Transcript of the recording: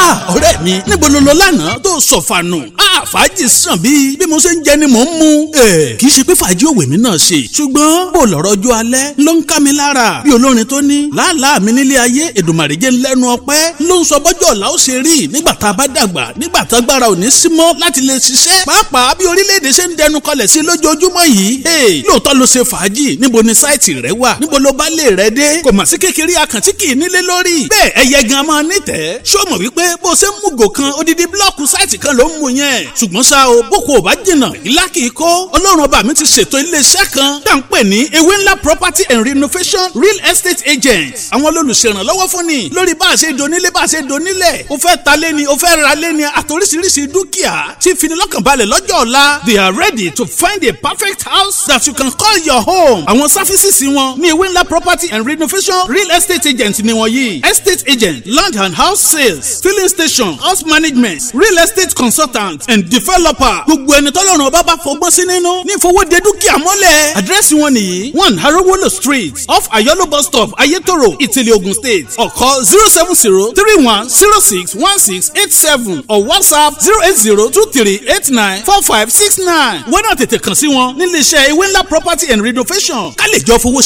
ọ̀rẹ́ mi níbo ló lọ lánàá tó sọ̀fànù fàájì sàn bíi bí mo ṣe ń jẹ ni mò ń mu. kì í ṣe pé fàájì òwe mi náà ṣe ṣùgbọ́n bó lọ́rọ̀ ọjọ́ alẹ́ ló ń ká mi lára bí olórin tó ní làálàá mi nílé ayé èdùmàrè jẹ́ lẹ́nu ọpẹ́ ló ń sọ bọ́jọ́ ọ̀la ó ṣe rí nígbà tá a bá dàgbà nígbà tá agbára ò ní sí mọ́ láti lè ṣiṣẹ́ pàápàá bí orílẹ̀-èdè ṣe ń dẹnu kọlẹ̀ sí lójoojúmọ́ yìí lóòótọ́ ló ṣe fàájì níbo ni sáìtì rẹ wà níbo ló bá lè rẹ dé kò mà sí kékeré àkàntí kì í nílé lórí bẹ́ẹ̀ ẹyẹ gan máa nítẹ̀ẹ́ ṣó mọ̀ wípé bó ṣe ń mú gò kan odidi blọ́ọ̀kù sáìtì kan ló ń mu yẹn ṣùgbọ́n ṣá o boko ò bá jìnnà ìlà kìí kó ọlọ́run ọba mi ti ṣètò iléeṣẹ́ kan tá à ń pè ní ewé ńlá property and renovation real estate agent àwọn olùṣèrànlọ́wọ́ fún ni lórí bá a ṣe donílé bá a ṣe donílẹ̀ o fẹ́ ta lé ni o fẹ́ ra lé ni àtòríṣiríṣi dúkìá tí finilọ́kànbalẹ̀ lọ́jọ́ ọ̀la they are ready to find a perfect house that you can call your home àwọn sáfísìsì wọn ní ewé ńlá property and renovation real estate agent ni wọ́n yìí estate agent land and house sales filling station house management real estate consultant and developer gbogbo ẹni tọ́lọ́run ọba bá fọgbọ́n sí nínú ní ìfowóde dúkìá mọ́lẹ̀. àdírẹ́sì wọn nìyí one harowolo street off ayolo bus stop ayetoro ìtìlẹ̀ ogun state ọ̀kọ́ zero seven zero three one zero six one six eight seven or whatsapp zero eight zero two three eight nine four five six nine. wọ́n náà tètè kàn sí wọn nílé iṣẹ́ ewé ńlá property and renovation ká lè jọ fowó